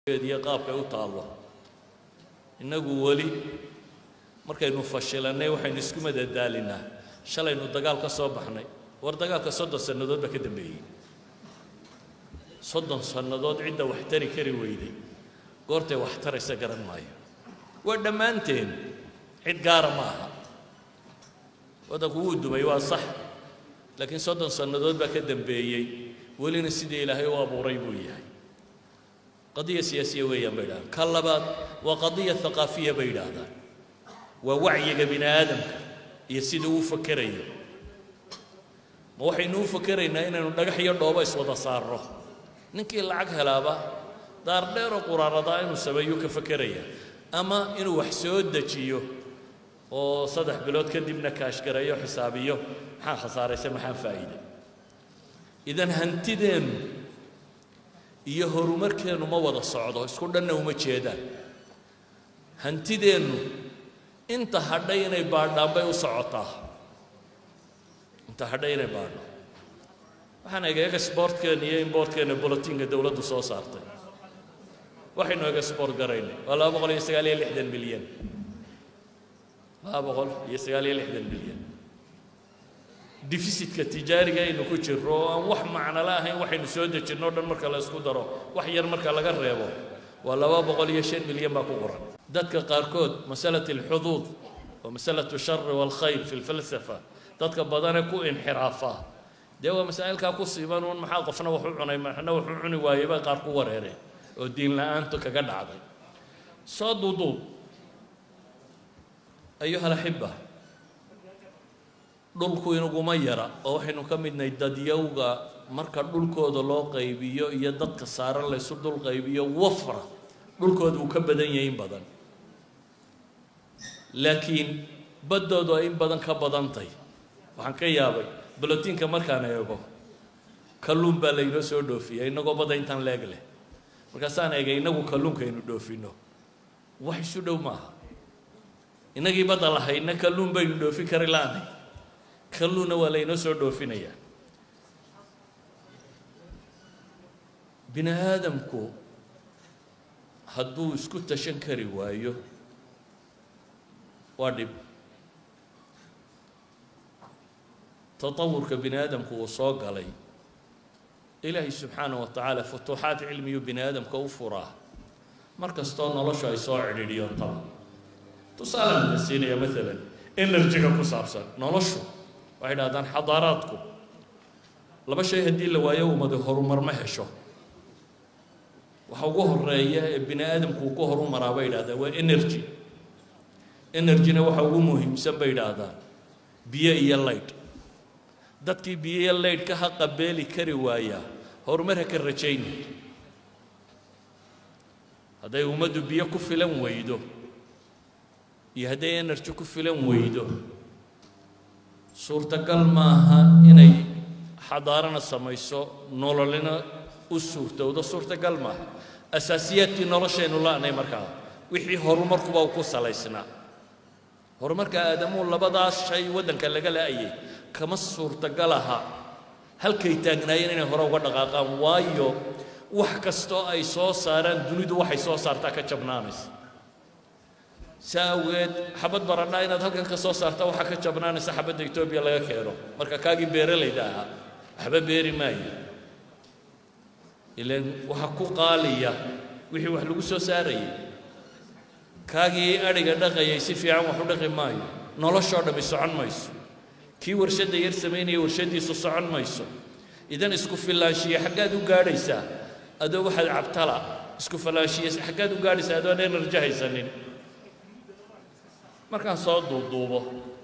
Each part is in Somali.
iyo qaabkay u taallo innagu weli markaynu fashilannay waxaynu isku madadaalinaa shalaynu dagaal ka soo baxnay war dagaalka soddon sannadood baa ka dambeeyey soddon sannadood cidda wax tari kari weyday goortay wax taraysa garan maayo waa dhammaanteen cid gaara ma aha waddanku wuu dumay waa sax laakiin soddon sannadood baa ka dambeeyey welina sidii ilaahay u abuuray buu yahay qadiya siyaasiya weeyaan bay idhahdaan ka labaad waa qadiya haqaafiya bay yidhaahdaan waa wacyiga bini aadamka iyo siduu u fakerayo ma waxaynu u fakeraynaa inaynu dhagax iyo dhoobo iswada saarno ninkii lacag helaaba daardheeroo quraaradaa inuu sameeyuu ka fakeraya ama inuu wax soo dejiyo oo saddex bilood kadibna kaashgareeyo xisaabiyo maxaan khasaaraysa maxaan faa'iiday idan hantideennu iyo horumarkeennu ma wada socdo isku dhanna uma jeedaan hantideennu inta hadhay inay baadhaan bay u socotaa inta hadhay inay baadho waxaan ega exportkeenna iyo importkeenna bolotinka dowladdu soo saartay waxaynu export garaynay waa laba boqol iyo sagaal iyo lixdan milyan laba boqol iyo sagaal iyo lixdan milyan defisitka tijaariga aynu ku jirro oo aan wax macnala ahayn waxaynu soo dejinno o dhan marka la isku daro wax yar marka laga reebo waa laba boqol iyo shan milyan baa ku qoran dadka qaarkood masalat alxuduud wa masalat ashari waalkhayr fi lfalsafa dadka badane ku inxiraafa dee waa masaa'ilkaa ku siiban uun maxaa qofna wax u cunay maxna wax u cuni waayey bay qaar ku wareereen oo diin la-aantu kaga dhacday soo duuduub ayuha alaxiba dhulku inaguma yara oo waxaynu ka midnahay dadyowga marka dhulkooda loo qaybiyo iyo dadka saaran laysu dhul qaybiyo wafra dhulkooda uu ka badan yahay in badan laakiin baddoodu ay in badan ka badantay waxaan ka yaabay bolotiinka markaan eego kalluun baa laynoo soo dhoofiya inagoo badda intaan leeg leh markaasaan eegay inagu kalluunka aynu dhoofinno wax isu dhow maaha innagii badda lahayna kalluun baynu dhoofin kari la'nay kalluunna waa laynoo soo dhoofinayaa bini aadamku hadduu isku tashan kari waayo waa dhib tatawurka bini aadamku uu soo galay ilaahay subxaana wa tacaala futuuxaad cilmiyu bini aadamka u furaa mar kastoo noloshu ay soo cidhiidhiyoon taba tusaale maka siinaya maalan enerjiga ku saabsan noloshu waxay dhahdaan xadaaraadku laba shay haddii la waayo ummadi horumar ma hesho waxa ugu horeeya ee bini aadamku uu ku horumaraa bay yidhahdaan waa energy energyna waxa ugu muhiimsan bay yidhaahdaan biyo iyo laydh dadkii biyo iyo laydh ka ha qabeeli kari waayaa horumar ha ka rajayni hadday ummaddu biyo ku filan weydo iyo hadday energy ku filan weydo suurtagal maaha inay xadaarana samayso nololina u suurtowdo suurtagal maaha asaasiyaadkii noloshaynu la'nay markaa wixii horumarkuba ku salaysnaa horumarka aadamuhu labadaas shay waddanka laga la'ayay kama suurtagal aha halkay taagnaayeen inay hore uga dhaqaaqaan waayo wax kastoo ay soo saaraan dunidu waxay soo saartaa ka jabnaanaysa saa awgeed xabad baradhaa inaad halkan ka soo saarta waxaa ka jabnaanaysa xabadda etoobiya laga keeno marka kaagii beeralayda ahaa waxba beeri maayo ilaan waxa ku qaaliya wixii wax lagu soo saarayay kaagii adhiga dhaqayay si fiican wax u dhaqi maayo noloshoo dhammi socon mayso kii warshadda yar samaynaya warshaddiisu socon mayso idan isku filaanshiye xaggaad u gaadhaysaa adoo waxaad cabtala isku filaanshiye xaggaad u gaadhaysaa adoon enerji haysanin markaan soo duuduubo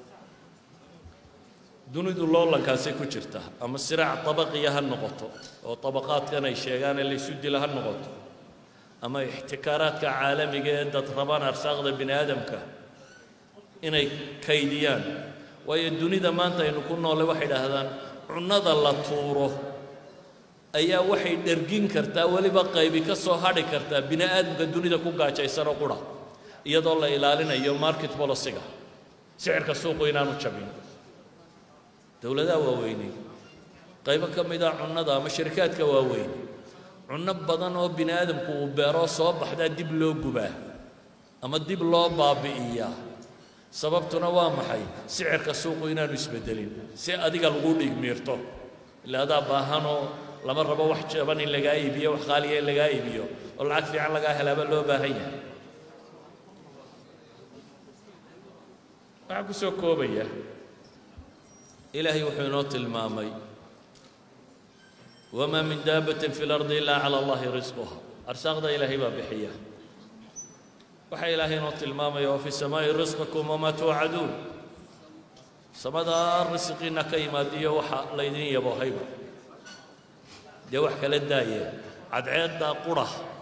dunidu loolankaasay ku jirta ama siraac tabaqiya ha noqoto oo tabaqaadkan ay sheegaan ee laysu dila ha noqoto ama ixtikaaraadka caalamiga ee dad rabaan arsaaqda bini aadamka inay kaydiyaan waayo dunida maanta aynu ku noole waxay idhaahdaan cunnada la tuuro ayaa waxay dhergin kartaa weliba qaybi ka soo hadhi kartaa bini aadamka dunida ku gaajaysanoo qura iyadoo la ilaalinayo market boliciga sicirka suuqu inaanu jabin dowladaha waaweynay qaybo ka mid a cunnada ama shirikaadka waaweyn cunno badan oo bini aadamku uu beeroo soo baxdaa dib loo gubaa ama dib loo baabi'iyaa sababtuna waa maxay sicirka suuqu inaanu isbeddelin si adiga lagu dhigmiirto ila adaa baahanoo lama rabo wax jaban in lagaa iibiyo wax qaaliya in lagaa iibiyo oo lacag fiican lagaa helaaba loo baahan yahay waxaa ku soo koobaya ilaahay wuxuu inoo tilmaamay wamaa min daabbatin fi lardi ilaa cala allahi risquha arsaaqda ilaahay baa bixiya waxaa ilaahay inoo tilmaamaya wa fi samaa'i risqikum wamaa tuucaduun samadaa risqiina ka yimaadiyo waxa laydin yaboohayba dee wax kala daaya cadceeddaa qura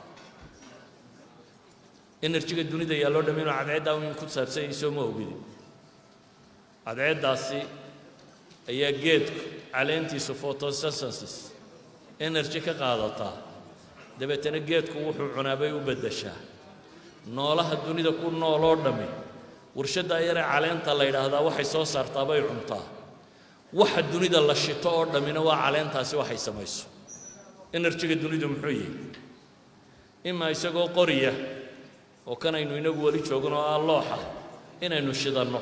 enerjiga dunida yaalloo dham inuu cadceeddaa in ku saabsan yahay soo ma ogidi cadceeddaasi ayaa geedku caleentiisu photosynthesis energy ka qaadataa dabeetana geedku wuxuu cunaabay u beddeshaa noolaha dunida ku nool oo dhammi warshaddaa yaree caleenta la yidhaahdaa waxay soo saartaa bay cuntaa waxa dunida la shito oo dhammina waa caleentaasi waxay samayso enerjiga dunidu muxuu yihi imaa isagoo qoriya oo kanaynu inagu weli joogno oo ah looxa inaynu shidanno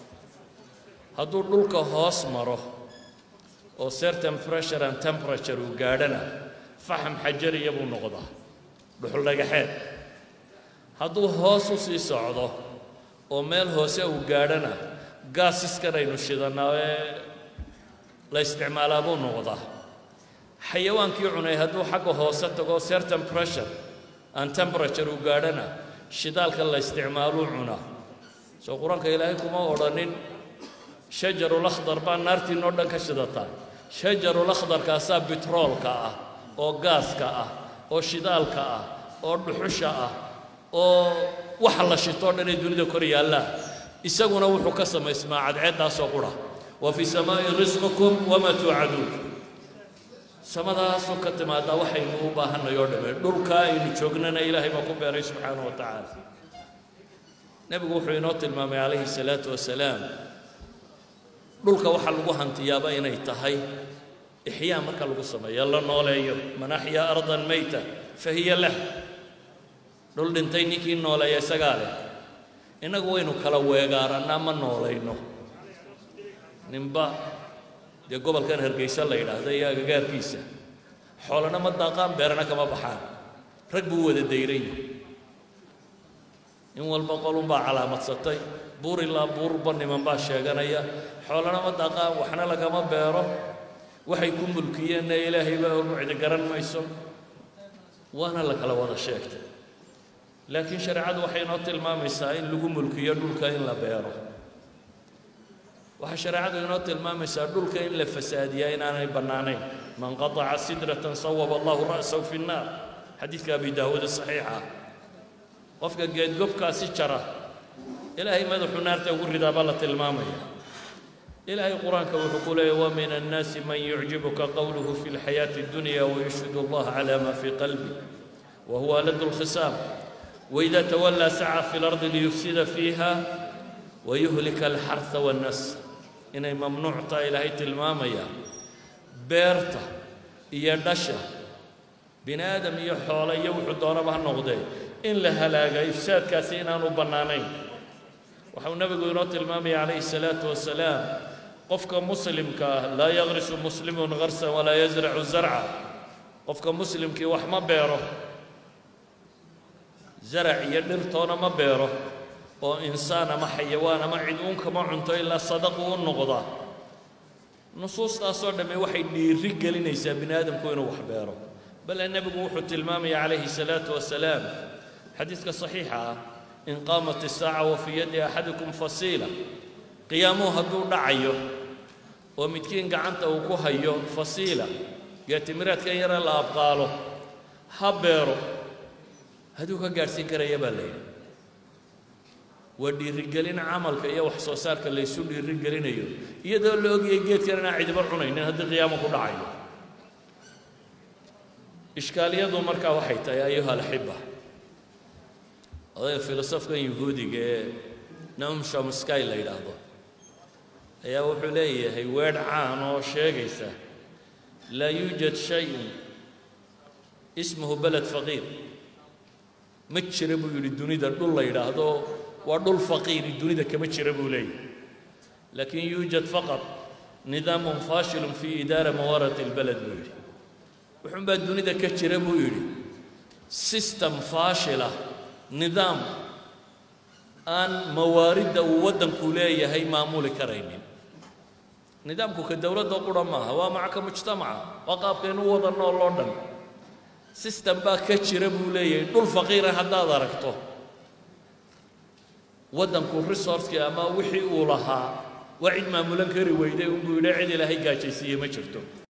hadduu dhulka hoos maro oo certain pressure and temperature uu gaadhana faxam xajariya buu noqdaa dhuxul dhagaxeed hadduu hoos u sii socdo oo meel hoose uu gaadhana gaasiskan aynu shidannaa ee la isticmaalaa buu noqdaa xayawaankii cunay hadduu xagga hoose tago certain pressure and temperature uu gaadhana shidaalka la isticmaaluu cunaa soo qur-aanka ilaahay kuma odhanin shajarulakhdar baa naartiinoo dhan ka shidataa shajarulakhdarkaasaa bitroolka ah oo gaaska ah oo shidaalka ah oo dhuxusha ah oo waxa la shitoo dhan ee dunida kor yaallaa isaguna wuxuu ka samaysmaa cadceeddaasoo qura wa fii samaa'i risqikum wamaa tuucaduun samadaasoo ka timaadaa waxaynu u baahanay oo dhamme dhulkaa aynu joognana ilaahay baa ku beeray subxaanahu wa tacaala nebigu wuxuu inoo tilmaamay calayhi salaatu wasalaam dhulka waxaa lagu hantiyaaba inay tahay ixyaa marka lagu sameeyo la nooleeyo man axyaa ardan mayta fa hiya lah dhul dhintay ninkii nooleeya isagaa leh innagu waynu kala weegaarannaa ma noolayno ninba dee gobolkan hargaysa la yidhaahda iyo agagaarkiisa xoolana ma daaqaan beerana kama baxaan rag buu wada dayran yahay in walba qolunbaa calaamadsatay buur ilaa buurba niman baa sheeganaya xoolana ma daaqaan waxna lagama beero waxay ku mulkiyeenna ilaahay baa ogu cidi garan mayso waana la kala wada sheegtay laakiin shareecadu waxay inoo tilmaamaysaa in lagu mulkiyo dhulka in la beero waxaa shareecadu inoo tilmaamaysaa dhulka in la fasaadiyaa inaanay bannaanayn man qataca sidratan sawaba allahu ra'sahu fi nnaar xadiidka abi daawuud saxiixa qofka geedgobkaasi jara ilaahay madaxuu naarta ugu ridaa baa la tilmaamaya ilaahay qur-aanka wuxuu ku leeyahy wa min annaasi man yucjibuka qowluhu fi lxayaati اddunya wayushhidu allaha cala ma fii qalbi wa huwa ladu lkhisaam waida tawallaa saca fi lardi liyufsida fiiha wayuhlika alxarha waannasr inay mamnuuc tahay ilaahay tilmaamaya beerta iyo dhasha bini aadam iyo xoole iyo wuxuu doonaba ha noqdee in la halaaga ifsaadkaasi inaanu bannaanayn waxau nebigu inoo tilmaamaya calayhi salaatu wasalaam qofka muslimka ah laa yaqrisu muslimun garsan walaa yasracu zarca qofka muslimkii wax ma beero zarac iyo dhirtoona ma beero oo insaan ama xayawaan ama cid uun kama cunto ilaa sadaqu u noqda nusuustaasoo dhamme waxay dhiiri gelinaysaa bini aadamku inuu wax beero bale nebigu wuxuu tilmaamaya calayhi salaatu wasalaam xadiidka saxiixa ah in qaamat isaaca wa fii yaddi axadikum fasiila qiyaamuhu hadduu dhacayo oo midkiin gacanta uu ku hayo fasiila geetimiraadkan yare la abqaalo ha beero hadduu ka gaadhsiin karaya baa la yidhi waa dhiirigelin camalka iyo wax soo saarka laysu dhiirigelinayo iyadoo la ogayay geedkan inaan cidiba cunaynin haddii qiyaamo ku dhacayo ishkaaliyadu markaa waxay tahay ayuha alxiba odayga filosofkan yuhuudiga ee naum shomsky la yidhaahdo ayaa wuxuu leeyahay weedh caan oo sheegaysa laa yuujad shayun ismuhu beled faqiir ma jira buu yidhi dunida dhul la yidhaahdo waa dhul faqiiri dunida kama jira buu leeyahy laakin yuujad faqad nidaamun faashilun fii idaara mawaarat اlbeled buu yidhi wuxuun baa dunida ka jira buu yidhi system faashila nidaam aan mawaaridda uu waddanku leeyahay maamuli karaynin nidaamku ka dowladda qura maaha waa macaka mujtamaca waa qaabkaynu wada nool oo dhan system baa ka jira buu leeyahay dhul faqiira haddaad aragto waddanku resourcekii ama wixii uu lahaa waa cid maamulan kari weyday unbuu yidhi cid ilaahay gaajaysiiye ma jirto